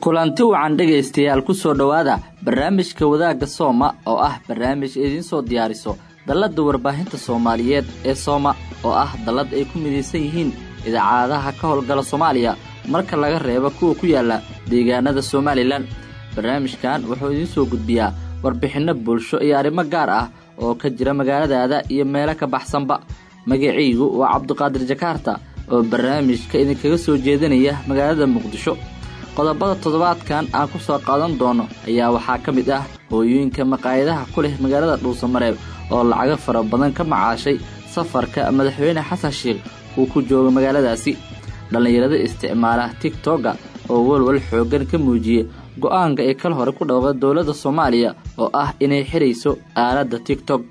kulanti wacan dhegaystayaal ku soo dhowaada barnaamijka wadaagga sooma oo ah barnaamij idiin soo diyaariso dalladda warbaahinta soomaaliyeed ee sooma oo ah dallad ay ku midaysan yihiin idaacadaha ka howlgala soomaaliya marka laga reebo kuwa ku yaalla deegaanada somalilan barnaamijkan wuxuu idiin soo gudbiyaa warbixinno bulsho iyo arrimo gaar ah oo ka jira magaaladaada iyo meelo ka baxsanba magaciygu waa cabdiqaadir jakaarta oo barnaamijka idinkaga soo jeedinaya magaalada muqdisho qodobada toddobaadkan aan ku soo qaadan doono ayaa waxaa ka mid ah hooyooyinka maqaayadaha ku leh magaalada dhuusamareeb oo lacago fara badan ka macaashay safarka madaxweyne xasan sheikh uu ku joogo magaaladaasi dhallinyarada isticmaala tigtogga oo walwal xooggan ka muujiyey go'aanka ay kal hore ku dhawqa dowladda soomaaliya oo ah inay xidhayso aaladda tigtog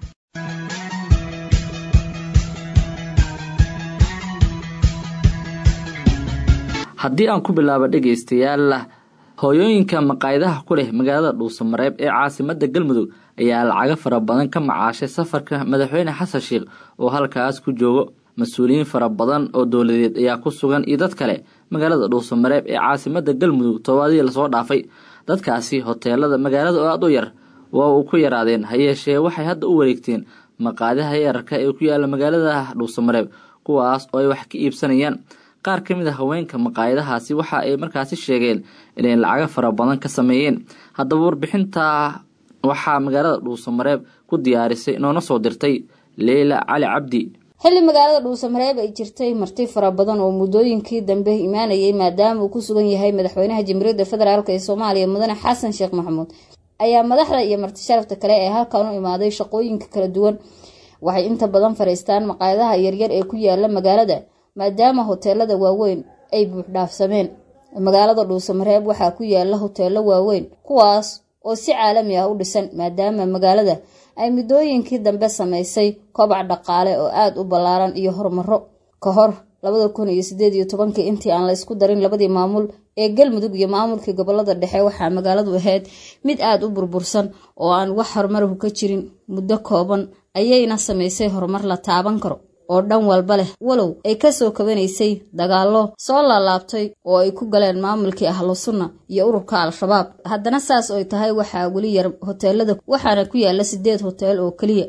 haddii aan ku bilaabo dhegaystayaal hooyooyinka maqaayadaha ku leh magaalada dhuusamareeb ee caasimadda galmudug ayaa lacago fara badan ka macaashay safarka madaxweyne xasan sheikh oo halkaas ku joogo mas-uuliyiin fara badan oo dowladeed ayaa ku sugan iyo dad kale magaalada dhuusamareeb ee caasimadda galmudug tobaadii lasoo dhaafay dadkaasi hoteelada magaalada oo aad u yar waa uu ku yaraadeen ha yeeshee waxay hadda u wareegteen maqaadaha yararka ee ku yaalla magaalada dhuusamareeb kuwaas oo ay wax ka iibsanayaan qaar ka mid a haweenka maqaayadahaasi waxa ay markaasi sheegeen inay lacago fara badan ka sameeyeen haddaba warbixinta waxaa magaalada dhuusamareeb ku diyaarisay inoona soo dirtay leyla cali cabdi xilli magaalada dhuusamareeb ay jirtay marti fara badan oo muddooyinkii dambe imaanayay maadaama uu ku sugan yahay madaxweynaha jamhuuriyadda federaalk ee soomaaliya mudane xasan sheekh maxamuud ayaa madaxda iyo marti sharafta kale ee halkan u imaaday shaqooyinka kala duwan waxay inta badan fariistaan maqaayadaha yaryar ee ku yaala magaalada maadaama hoteelada waaweyn ay buuxdhaafsameen magaalada dhuusamareeb waxaa ku yaala hoteelo waaweyn kuwaas oo si caalami ah u dhisan maadaama magaalada ay muddooyinkii dambe samaysay kobac dhaqaale oo aada u ballaaran iyo horumaro ka hor labada kun iyo sideed iyo tobankii intii aan la ysku darin labadii maamul ee galmudug iyo maamulkii gobolada dhexe waxaa magaaladu ahayd mid aada u burbursan oo aan wax horumarhu ka jirin muddo kooban ayayna samaysay horumar la taaban karo oo dhan walba leh walow ay kasoo kabanaysay dagaallo soo laalaabtay oo ay ku galeen maamulkii ahlu sunna iyo ururka al-shabaab haddana saas oy tahay waxaa weli yar hoteelada waxaana ku yaala sideed hoteel oo keliya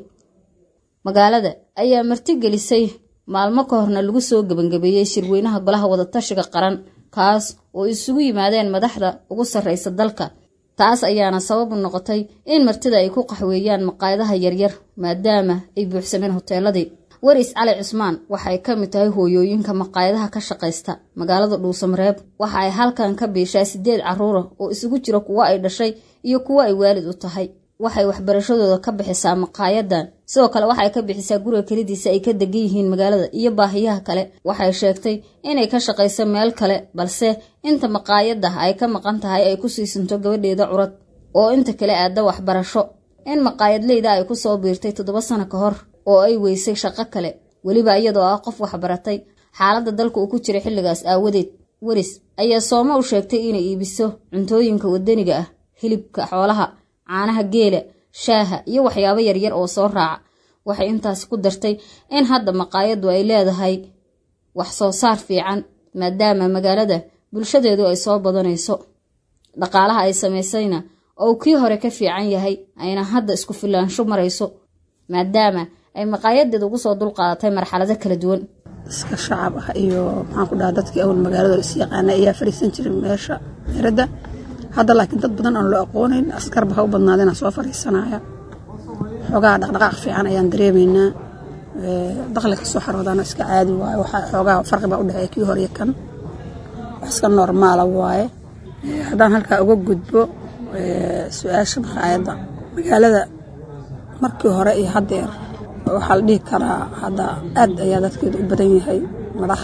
magaalada ayaa martigelisay maalmo ka horna lagu soo gebangabeeyey shirweynaha golaha wadatashiga qaran kaas oo isugu yimaadeen madaxda ugu sarreysa dalka taas ayaana sabab u noqotay in martida ay ku qaxweeyaan maqaayadaha yaryar maadaama ay buuxsameen hoteeladii waris cali cusmaan waxay ka mid tahay hooyooyinka maqaayadaha ka shaqaysta magaalada dhuusamareeb waxa ay halkan ka biishaa sideed caruura oo isugu jira kuwo ay dhashay iyo kuwo ay waalid u tahay waxay waxbarashadooda ka bixisaa maqaayadan sidoo kale waxay ka bixisaa guriga kelidiisa ay ka degan yihiin magaalada iyo baahiyaha kale waxay sheegtay inay ka shaqayso meel kale balse inta maqaayada ay ka maqan tahay ay ku siisanto gabadheeda curad oo inta kale aada waxbarasho in maqaayadleyda ay kusoo biirtay toddoba sano ka hor oo ay weysay shaqo kale weliba iyadoo ah qof waxbaratay xaaladda dalka uu ku jiray xilligaas aawadeed weris ayaa sooma u sheegtay inay iibiso cuntooyinka wadaniga ah hilibka xoolaha caanaha geela shaaha iyo waxyaabo yaryar oo soo raaca waxay intaasi ku dartay in hadda maqaayaddu ay leedahay wax soo saar fiican maadaama magaalada bulshadeedu ay soo badanayso dhaqaalaha ay samaysayna oo kii hore ka fiican yahay ayna hadda isku filaansho marayso maadaama ay maqaayadeeda ugu soo dulqaadatay marxalado kala duwan iska shacab ah iyo maxaan ku dhaha dadkii awal magaalada is yaqaana ayaa fariisan jiray meesha meeradda hadda laakiin dad badan aan loo aqoonayn askarba ha u badnaadeen soo fariisanaya xoogaha dhaqdhaqaaq fiican ayaan dareemaynaa daqli ka soo xaroodaana iska caadi waaye waxaa xoogaha farqi baa u dhexeeya kii hore kan wax iska normaala waaye haddaan halkaa uga gudbo su-aasha maqaayadda magaalada markii hore iyo haddeer waxaa la dhihi karaa hadda aad ayaa dadkeeda u badan yahay madax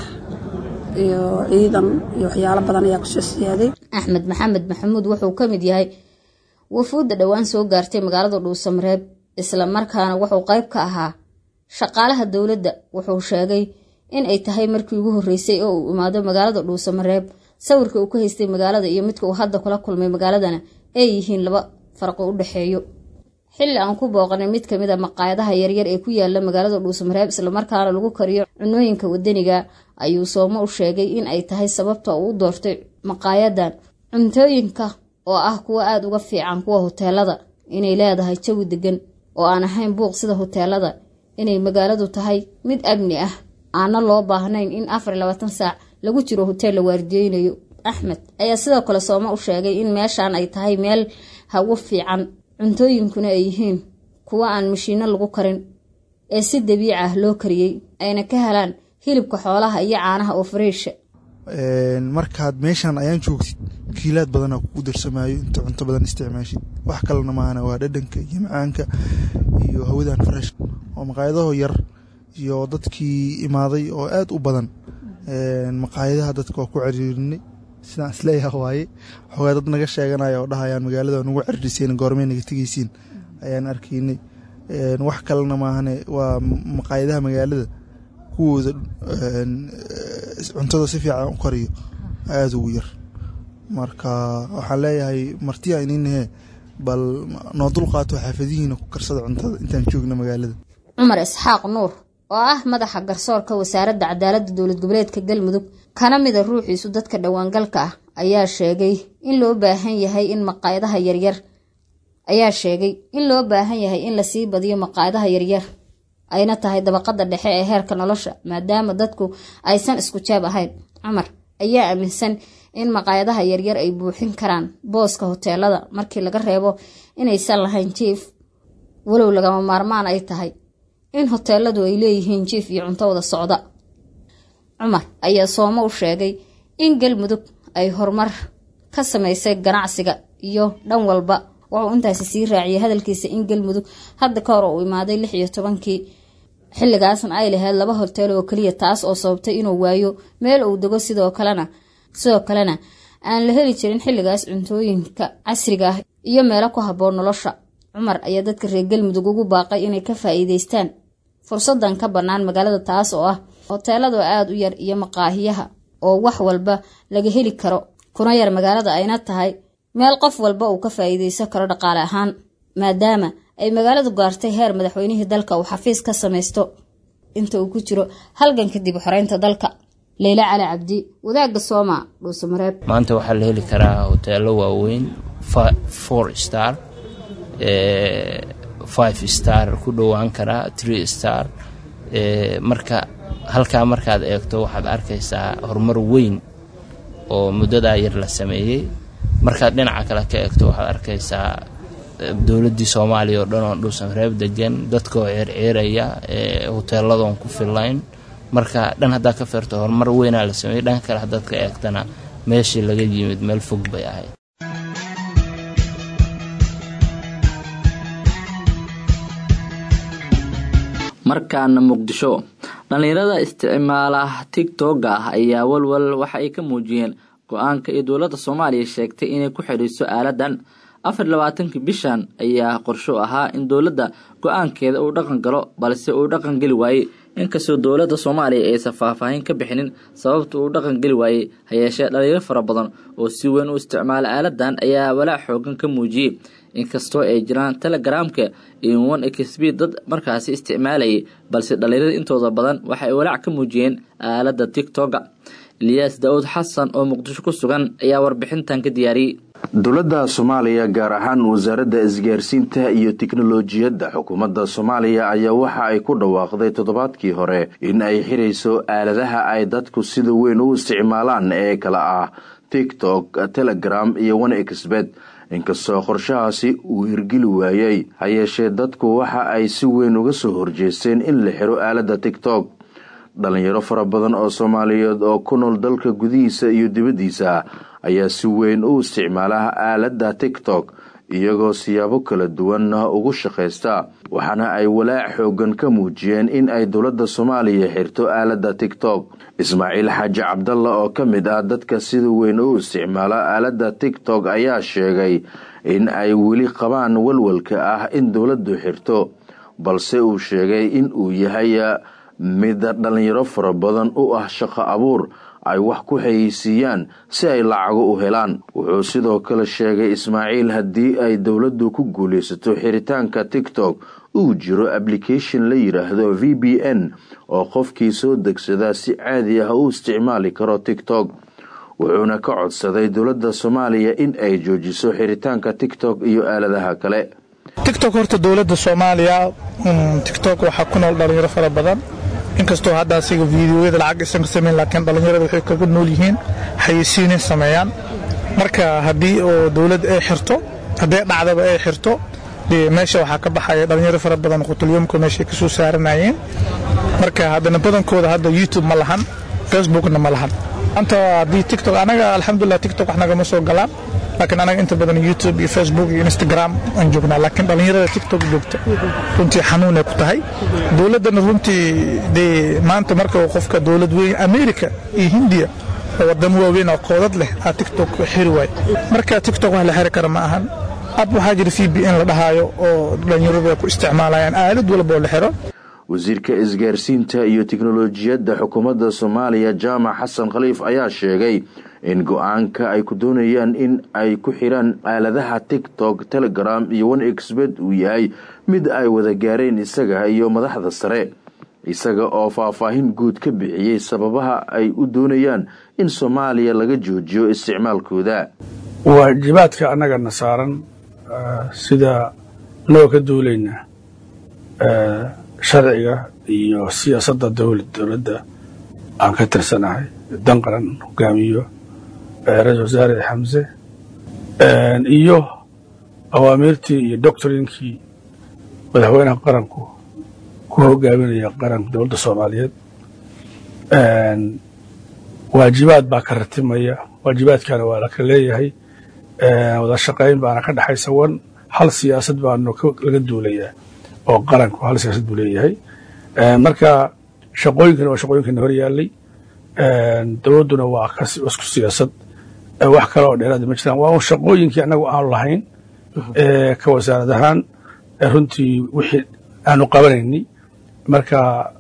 iyo ciidan iyo waxyaalo badan ayaa kusoo siyaaday axmed maxamed maxamuud wuxuu ka mid yahay wafuudda dhowaan soo gaartay magaalada dhuusamareeb isla markaana wuxuu qayb ka ahaa shaqaalaha dowladda wuxuu sheegay in ay tahay markii ugu horreysay oo uu imaado magaalada dhuusamareeb sawirka uu ka haystay magaalada iyo midka uu hadda kula kulmay magaaladana ay yihiin laba farqi u dhexeeyo xilli aan ku booqanay mid kamid a maqaayadaha yaryar ee ku yaala magaalada dhuusamareeb islamarkaana lagu kariyo cunooyinka wadaniga ayuu soomo u sheegay in ay tahay sababta uu u doortay maqaayadan cuntooyinka oo ah kuwo aada uga fiican kuwa hoteelada inay leedahay jawi degan oo aan ahayn buuq sida hoteelada inay magaaladu tahay mid amni ah aana loo baahnayn in afar iyo labaatan saac lagu jiro hoteel la waardiyeynayo axmed ayaa sidoo kale sooma u sheegay in meeshaan ay tahay meel hagu fiican cuntooyinkuna ay yihiin kuwo aan mashiino lagu karin ee si dabiici ah loo kariyey ayna ka helaan hilibka xoolaha iyo caanaha oo fareesha markaad meeshaan ayaan joogtid kiilaad badanaa kugu darsamaayo inta cunto badan isticmaashid wax kalena maahana waa dhadhanka iyo macaanka iyo hawadan fresh oo maqaayadaho yar iyo dadkii imaaday oo aad u badan maqaayadaha dadka waa ku ciriirinay sidaan isleeyaha waaye waxoogaa dad naga sheeganaya oo dhahayaan magaalada nugu ciririseen goormey naga tegeysiin ayaan arkaynay wax kalena maahane waa maqaayadaha magaalada kuwooda cuntada si fiican u kariyo aada ugu yar marka waxaan leeyahay martiya ininahe bal noo dulqaato xaafadihiina ku karsada cuntada intaan joogna magaalada cumar isxaaq nuur oo ah madaxa garsoorka wasaaradda cadaaladda dowlad goboleedka galmudug kana mida ruuxiisu dadka dhowaangalka ah ayaa sheegay in loo baahan yahay in maqaayadaha yaryar ayaa sheegay in loo baahan yahay in lasii badiyo maqaayadaha yaryar ayna tahay dabaqada dhexe ee heerka nolosha maadaama dadku aysan isku jaab ahayn cumar ayaa aaminsan in maqaayadaha yaryar ay buuxin karaan booska hoteelada markii laga reebo inaysan lahayn jiif walow lagama maarmaan ay tahay in hoteeladu ay leeyihiin jiif iyo cunto wada socda cumar ayaa soomo u sheegay in galmudug ay horumar ka samaysay ganacsiga iyo dhan walba wuxuu intaasi sii raaciyay hadalkiisa in galmudug hadda ka hor uu imaaday lix iyo tobankii xilligaasna ay lahayd laba hotel oo keliya taas oo sababtay inuu waayo meel uu dego sidoo kalena sidoo kalena aan la heli jirin xilligaas cuntooyinka casriga ah iyo meelo ku habboon nolosha cumar ayaa dadka reer galmudug ugu baaqay inay ka faa'iideystaan fursadan ka bannaan magaalada taas oo ah hoteelada oo aada u yar iyo maqaahiyaha oo wax walba laga heli karo kuna yar magaalada ayna tahay meel qof walba uu ka faa'iideysan karo dhaqaale ahaan maadaama ay magaaladu gaartay heer madaxweynihii dalka uu xafiis ka samaysto inta uu ku jiro halgan kadib xoreynta dalka leyla cali cabdi wadaagga sooma dhuusamareeb maanta waxaa la heli karaa hoteelo waaweyn four star five star ku dhowaan karaa tree star marka halkaa markaad eegto waxaad arkaysaa horumar weyn oo muddadaa yar la sameeyey markaad dhinaca kale ka eegto waxaad arkaysaa dowladdii soomaaliya oo dhan oo dhuusamareeb degan dadkaoo ceerceeraya hoteeladoon ku fillayn marka dhan haddaa ka feerto horumar weynaa la sameeyey dhanka kale haddaad ka eegtana meeshii laga yimid meel fog bay ahayd markaana muqdisho dhallinyarada isticmaala tigtogga ah ayaa walwal waxa ay ka muujiyeen go-aanka iyo dowladda soomaaliya sheegtay inay ku xidhiiso aaladan afar labaatankii bishan ayaa qorsho ahaa in dowladda go-aankeeda uu dhaqan galo balse uu dhaqan geli waayey inkastoo dowladda soomaaliya aysan faahfaahin ka bixinin sababta uu dhaqan geli waayey hayeeshee dhalinyaro fara badan oo si weyn u isticmaala aaladan ayaa walaac xoogan ka muujiyey inkastoo ay jiraan telegaraamka iyo one xb dad markaasi isticmaalayay balse dhalinyarada intooda badan waxa ay walaac ka muujiyeen aalada tigtogga eliyaas daawud xasan oo muqdisho ku sugan ayaa warbixintan ka diyaariyey dowladda soomaaliya gaar ahaan wasaaradda isgaarsiinta iyo tiknolojiyadda xukuumadda soomaaliya ayaa waxa ay ku dhawaaqday toddobaadkii hore in ay xirayso aaladaha ay dadku sida weyn u isticmaalaan ee kala ah tiktok telegram iyo one xbed inkastoo qorshahaasi uu hirgeli waayey ha yeeshee dadku waxa ay si weyn uga soo horjeesteen in la xiro aaladda tiktok dhalinyaro fara badan oo soomaaliyeed oo ku nool dalka gudihiisa iyo dibaddiisa ayaa si weyn u isticmaala aaladda tiktok iyagoo siyaabo kala duwan ugu shaqaysta waxaana ay walaac xoogan ka muujiyeen in ay dowladda soomaaliya xirto aaladda tiktok ismaaciil xaaji cabdalla oo ka mid ah dadka sida weyn u isticmaala aaladda tiktok ayaa sheegay in ay weli qabaan walwalka ah in dowladdu xirto balse uu sheegay in uu yahay mid dhalinyaro fara badan u ah shaqo abuur ay wax ku xayeysiiyaan si ay lacago u helaan wuxuu sidoo kale sheegay ismaaciil haddii ay dowladdu ku guulaysato xiritaanka tiktok uu jiro application la yidhaahdo v b n oo qofkii soo degsadaa si caadi ah u isticmaali karo tiktok wuxuuna ka codsaday dowladda soomaaliya in ay joojiso xiritaanka tiktok iyo aaladaha kale tiktok horta dowladda soomaaliya tiktok waxaa ku nool dhalinyaro fara badan inkastoo hadda asiga fiidiyoyada lacag isan ka samayn laakiin dhallinyarada waxay kaga nool yihiin xayeysiinay sameeyaan marka haddii oo dowladda ay xirto haddii dhacdaba ay xirto dee meesha waxaa ka baxaya dhalinyaro fara badan qutulyomka meeshay ka soo saaranayeen marka haddana badankooda hadda youtube ma lahan facebookna ma lahan anta haddii tiktok anaga alxamdulilah tiktok wax nagama soo galaan laakiin anaga inta badan youtube iyo facebook iyo instagram aan joognaa laakiin dhallinyarada tiktok joogta runtii xanuunay ku tahay dowladdana runtii dee maanta marka qofka dowlad weyn america iyo hindiya oo wadamo waaweyn oo koodad leh aa tiktok xiri waay marka tiktok wax la xiri kara ma ahan ab waxaa jira c b n la dhahaayo oo dhallinyaradu ay ku isticmaalayaan aalad walba oo la xiro wasiirka isgaarsiinta iyo tiknolojiyadda xukuumadda soomaaliya jaamac xasan khaliif ayaa sheegay in go-aanka ay ku doonayaan in ay ku xiraan aaladaha tiktok telegram iyo one exbet uu yahay mid ay wada gaareen isaga iyo madaxda sare isaga oo faahfaahin guud ka bixiyey sababaha ay u doonayaan in soomaaliya laga joojiyo isticmaalkooda waajibaadka annagana saaran sida anagoo ka duulaynaa sharciga iyo siyaasadda dowladda aan ka tirsanahay dan qaran hogaamiyo ra-isul wasaare xamse iyo awaamiirtii iyo doctrinkii madaxweynaha qaranku ku hogaaminaya qaranka dowladda soomaaliyeed waajibaad baa ka ratimaya waajibaadkana waa laka leeyahay wada shaqayn baana ka dhexaysa wan hal siyaasad baanu laga duulayaa oo qaranku hal siyaasad buu leeyahay marka shaqooyinkana waa shaqooyinkana hor yaallay dowladduna waa isku siyaasad wax kale oo dheeraada ma jiraan waa un shaqooyinkii annagu aanu lahayn ka wasaarad ahaan runtii wixii aanu qabanayni marka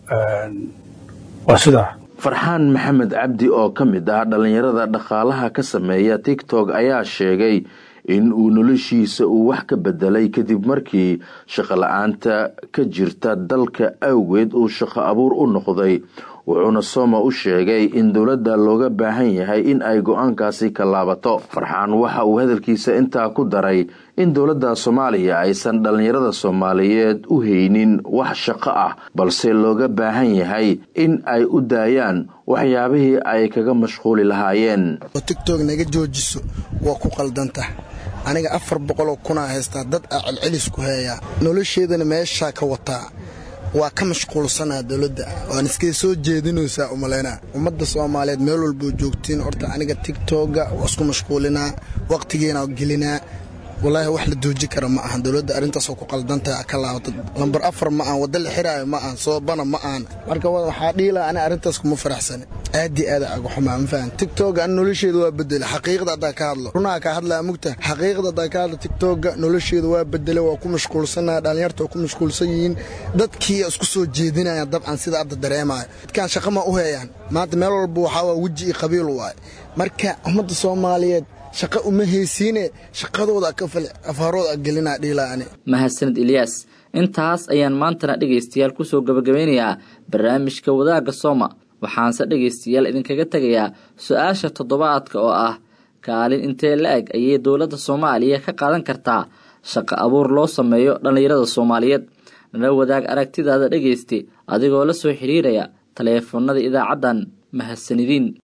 waa sidaa farxaan maxamed cabdi oo ka mid ah dhallinyarada dhaqaalaha ka sameeya tiktok ayaa sheegay in uu noloshiisa uu wax ka bedelay kadib markii shaqo la-aanta ka jirta dalka awgeed uu shaqo abuur u noqday wuxuuna sooma u sheegay in dowladda looga baahan yahay in ay go-aankaasi ka laabato farxaan waxa uu hadalkiisa intaa ku daray in dowladda soomaaliya aysan dhallinyarada soomaaliyeed u haynin wax shaqo ah balse looga baahan yahay in ay u daayaan waxyaabihii ay kaga mashquuli lahaayeen tigtog naga joojiso waa ku qaldanta aniga afar boqoloo kunaa haystaa dad aa celcelis ku heeyaa nolosheedana meeshaa ka wataa waa ka mashquulsanaa dowladda waan iskay soo jeedinaysaa umalaynaa ummadda soomaaliyeed meel walboo joogtiin horta aniga tigtogga waa isku mashquulinaa waqtigiina gelinaa walaahi wax la dooji kara ma ahan dowladda arrintaasoo ku qaldantaha ka laabata lambar afar ma ahan wadda la xiraayo ma ahan soobana ma ahan marka waxaa dhiilaa ani arrintaas kuma faraxsani aadii aada aga xumaa ma fahan tigtogga ani nolosheeda waa bedela xaqiiqda haddaa ka hadlo runaha kaa hadlaa mugta xaqiiqda haddaa ka hadlo tigtogga nolosheeda waa bedela waa ku mashquulsanaa dhallinyarta waa ku mashquulsan yihiin dadkii isku soo jeedinayaan dabcan sida hadda dareemaayo dadkaan shaqa ma u heeyaan maanta meel walba waxaa waa weji iyo qabiil waaye marka ummadda soomaaliyeed shaqa uma haysiine shaqadooda afaarooda gelinaa dhiilaani mahadsanid ilyaas intaas ayaan maantana dhegaystayaal kusoo gabagabeynayaa barnaamijka wadaagga sooma waxaanse dhegaystayaal idinkaga tegayaa su-aasha toddobaadka oo ah kaalin intee la-eg ayay dowladda soomaaliya ka qaadan kartaa shaqo abuur loo sameeyo dhallinyarada soomaaliyeed nala wadaag aragtidaada dhegaysta adigoo la soo xiriiraya taleefanada idaacaddan mahadsanidin